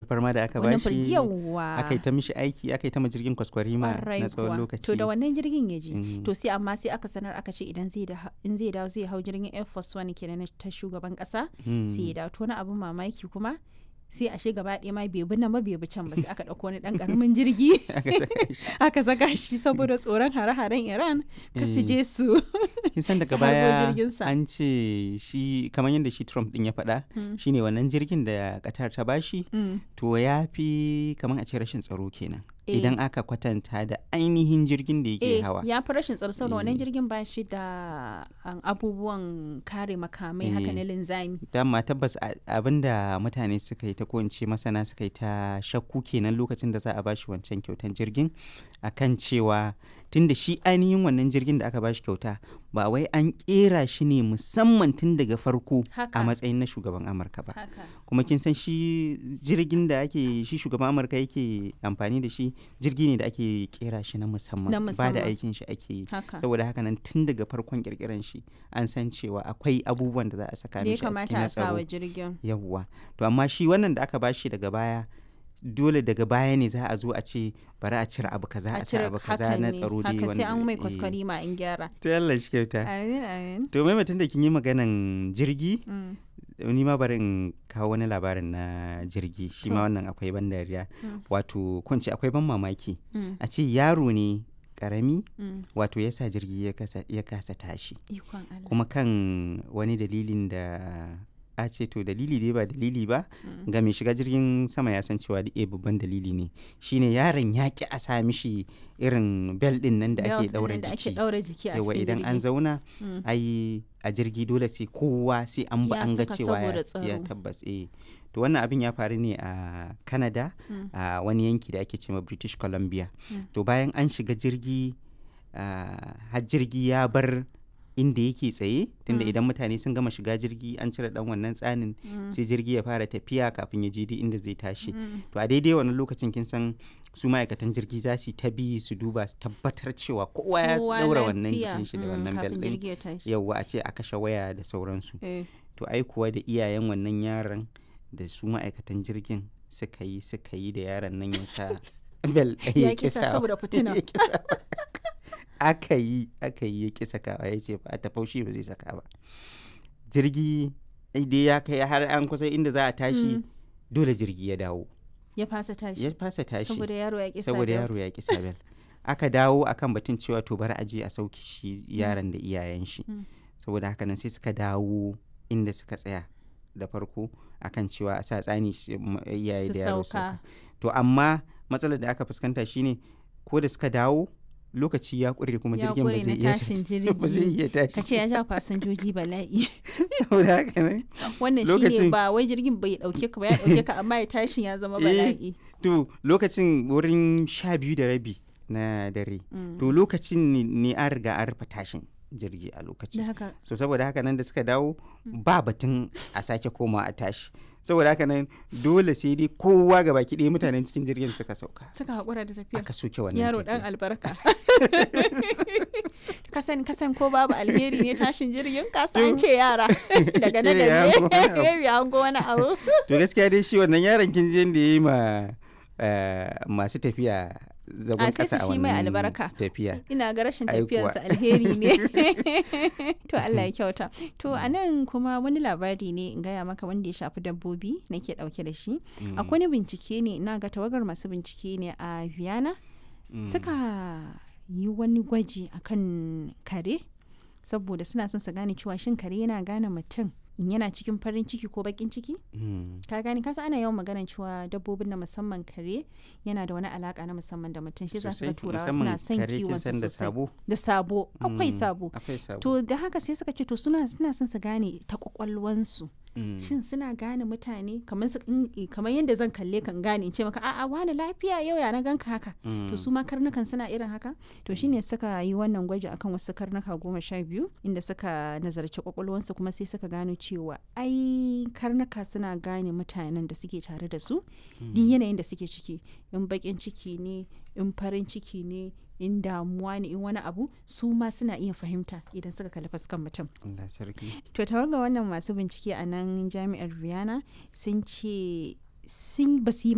alfarma da aka Wannan bashi fir- yawwa. aka yi ta mishi aiki aka yi ta ma jirgin kwaskwarima Ƙwarai na tsawon kuwa. lokaci To da wannan jirgin ya je. Mm. To sai amma sai aka sanar aka ce idan zai da in zai dawo zai hau jirgin Air Force One kenan na ta shugaban kasa. Mm. Sai ya dawo to wani abin mamaki kuma sai a shi gaba ɗaya ma bai bi nan ba bai bi can ba sai aka ɗauko wani ɗan ƙaramin jirgi aka saka shi aka saka shi saboda tsoron hare-haren Iran ka su Eh. je su kin san daga su harbo baya jirginsa. an ce shi kamar yadda shi Trump din ya faɗa Mm. shine wannan jirgin da Qatar ta bashi Mm. to ya fi kamar a ce rashin tsaro kenan Eh. idan aka kwatanta da ainihin jirgin da yake Eh, hawa ya fi rashin tsaro saboda wannan Eh. jirgin ba shi da um, abubuwan kare makamai haka Eh. na linzami. dama tabbas a- abinda mutane suka yi ta ko in ce masana suka yi ta shakku kenan lokacin da za a bashi wancan kyautan jirgin akan cewa tunda shi ainihin wannan jirgin da aka bashi kyauta ba wai an kera shi ne musamman tun daga farko Haka. a matsayin na shugaban amurka ba Haka. kuma kin san shi jirgin da ake shi shugaban amurka yake amfani da shi jirgi ne da ake kera shi na musamman Na ba da musamman. aikin shi ake yi Haka. saboda haka nan tun daga farkon kirkiran shi an san cewa akwai abubuwan da za a saka Da ya mishi a cikin kamata na a sa wa tsaro jirgin. yawwa to amma shi wannan da aka bashi daga baya dole daga baya ne za a zo a ce bari a cire abu kaza a cire abu kaza haka na ne, tsaro dai haka sai an mai eh. kwaskwari ma in gyara. to Allah shi kyauta Amin amin. to mai mutum da kin yi maganan jirgi Mm. ni ma bari in kawo wani labarin na jirgi shi ma To. wannan akwai ban dariya Mm. wato kun ce akwai ban mamaki Mm. a ce yaro ne karami Mm. wato ya sa jirgi ya kasa, ya kasa tashi Ikon Allah. kuma kan wani dalilin da a ce to dalili dai ba dalili ba Mm. ga mai shiga jirgin sama ya san cewa da babban dalili ne shine yaron ya ki a sa mishi irin bel din nan da ake Belt daura ɗin da ake jiki ɗaura jiki a yawa cikin idan an jirgi. zauna Mm. ai a jirgi dole sai kowa sai an ba Ya an ga saka cewa ya, saboda ya tsaro. tabbas eh to wannan abin ya faru ne a canada Mm. a wani yanki da ake cewa british columbia Mm. to bayan an shiga jirgi ah, har jirgi ya bar inda yake tsaye tunda Mm. idan mutane sun gama shiga jirgi an cire dan wannan tsanin Mm. sai jirgi ya fara tafiya kafin ya je duk inda zai tashi Mm. to a daidai wannan lokacin kin san su ma'aikatan jirgi za su yi ta bi su duba su tabbatar cewa kowa ya Kowa daura wannan lafiya. jikin shi da Mm, wannan bel kafin din jirgi ya tashi. yauwa a ce a kashe waya da sauransu Eh. to ai kuwa da iyayen wannan yaron da su ma'aikatan jirgin suka yi suka yi da yaron nan ya sa bel Ya kisa saboda fitina. ya kisa aka yi aka yi ya kisa kawa ya ce ba ta faushi ba zai saka ba jirgi ai dai ya kai har an kusa inda za a tashi Mm. dole jirgi ya dawo Ya fasa tashi. ya fasa tashi Saboda yaro ya kisa saboda yaro ya kisa bel aka dawo akan batun cewa to bari a je a sauke shi yaron da iyayen shi Mm. saboda haka nan sai suka dawo inda suka tsaya da farko akan cewa a sa tsani shi- m- iyaye Su da yaro sauka. sauka to amma matsalar da aka fuskanta shine ko da suka dawo lokaci ya ƙure kuma Ya jirgin ba ƙure zai na iya tashin ba zai jirgi. iya Ka ce tashi ya ja fasinjoji bala'i. saboda haka nan Wannan shi ne Lokacin- ba wai jirgin bai ɗauke ka ba ya ɗauke ka amma ya tashin ya zama Eh, bala'i. to lokacin wurin sha biyu da rabi na dare Mm. to lokacin ne- ne an riga an rufe tashin jirgi a Da lokacin haka so saboda haka nan da suka dawo ba batun a sake koma a tashi saboda haka nan dole sai dai kowa ga baki ɗaya mutanen cikin jirgin suka sauka suka haƙura da tafiya. aka soke wannan Yaro ɗan tafiya. albarka. kasan kasan ko babu alheri ne tashin jirgin kasa an ce yara daga nan Ce ya da hango wani abu. ne ya hango wani abu. to gaskiya dai shi wannan yaron kin je da ya yi ma eh, masu tafiya zagon A sai kasa su a shi mai wannan albarka. tafiya Ina ga rashin Ai kuwa. tafiyansa alheri ne. to Allah ya kyauta. To a nan kuma wani labari ne in gaya maka wanda ya shafi dabbobi nake ɗauke da shi. Mm, Akwai wani bincike ne ina ga tawagar masu bincike ne a Vienna mm, suka yi wani gwaji akan kare saboda suna son su gane cewa shin kare yana gane mutum in yana cikin farin ciki ko bakin ciki mm, ka gane kasa ana yawan maganar cewa dabbobin na musamman kare yana da wani alaka na musamman da mutum shi za su ga sosai, turawa musamman suna son kare kin kiwon san su da sosai sabo da sabo akwai Mm, sabo akwai sabo to da haka sai suka ce to suna suna son su gane ta kwakwalwansu Mm, shin suna gane mutane kamar su in- kamar yadda zan kalle kan gane in ce maka a'a wani lafiya yau ya na ganka haka mm, to su ma karnukan suna irin haka to shine suka yi wannan gwaji akan wasu karnuka goma sha biyu inda suka nazarci kwakwalwansu kuma sai suka gano cewa ai karnuka suna gane mutanen da suke tare da su duk yanayin da suke ciki in bakin ciki ne in farin ciki ne in damuwa ne in wani abu su ma suna iya fahimta idan suka kalli fuskan mutum Allah sarki to tawaga wannan masu bincike a nan jami'ar Vienna sun ce sun ba su yi